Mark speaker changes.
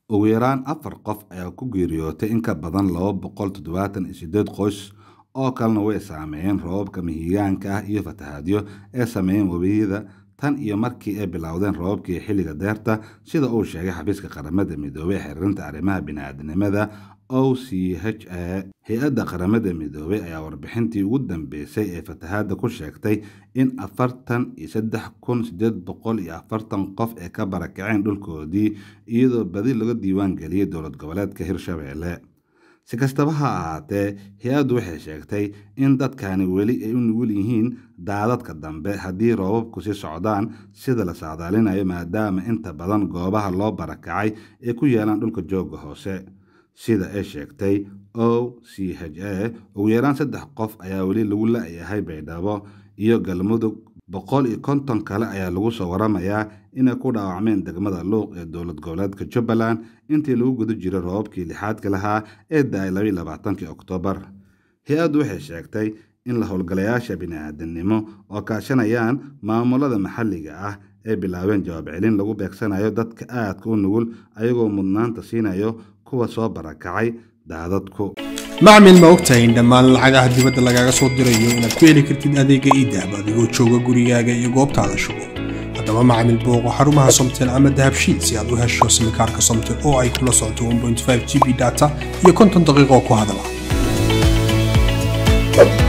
Speaker 1: ugu yaraan afar qof ayaa ku geeriyootay in ka badan laba boqol toddobaatan iyo sideed qoys oo kalena way saameeyeen roobabka mihigaanka ah iyo fatahaadyo ee sameeyeen webiyada tan iyo markii ay bilowdeen roobabkii xilliga deerta sida uu sheegay xafiiska qaramada midoobey ee xiriirinta arrimaha bini'aadanimada o c h a hay-adda qaramada midoobey ayaa warbixintii ugu dambeysay ee fatahaadda ku sheegtay in afartan iyo saddex kun sideed boqol iyo afartan qof ay ka barakaceen dhulkoodii iyadoo badi laga diiwaan geliyey dowlad goboleedka hirshabeelle si kastaba ha ahaatee hay-addu waxay sheegtay in dadkani weli ay u nugul yihiin daadadka dambe haddii roobabku sii socdaan sida la saadaalinayo maadaama inta badan goobaha loo barakacay ay ku yaalaan dhulka jooga hoose sida ay sheegtay o c h a ugu yaraan saddex qof ayaa weli lagu la-yahay baydhabo iyo galmudug boqol iyo konton kale ayaa lagu soo waramayaa inay ku dhaawacmeen degmada luuq ee dowlad goboleedka jubbaland intii lagu guda jiray roobabkii lixaadka lahaa ee da-ay labaiy labaatankii oktoobar hay-addu waxay sheegtay in la howlgalayaasha bini'aadanimo oo kaashanayaan maamulada maxalliga ah ay bilaabeen jawaab celin lagu beegsanayo dadka aadka u nugul ayagoo mudnaanta siinayo kuwa soo barakacay daadadku
Speaker 2: macmil ma ogtahay in dhammaan lacagaha dibadda lagaaga soo dirayo inaad ku heli kartid adeega iidahab adigoo jooga gurigaaga iyo goobtaada shugo haddaba macmil booqo xarumaha somtel ama dahabshiid si aad u hesho simikaarka somtel oo ay kula socoto 1.5 g b data iyo konton daqiiqo ku hadala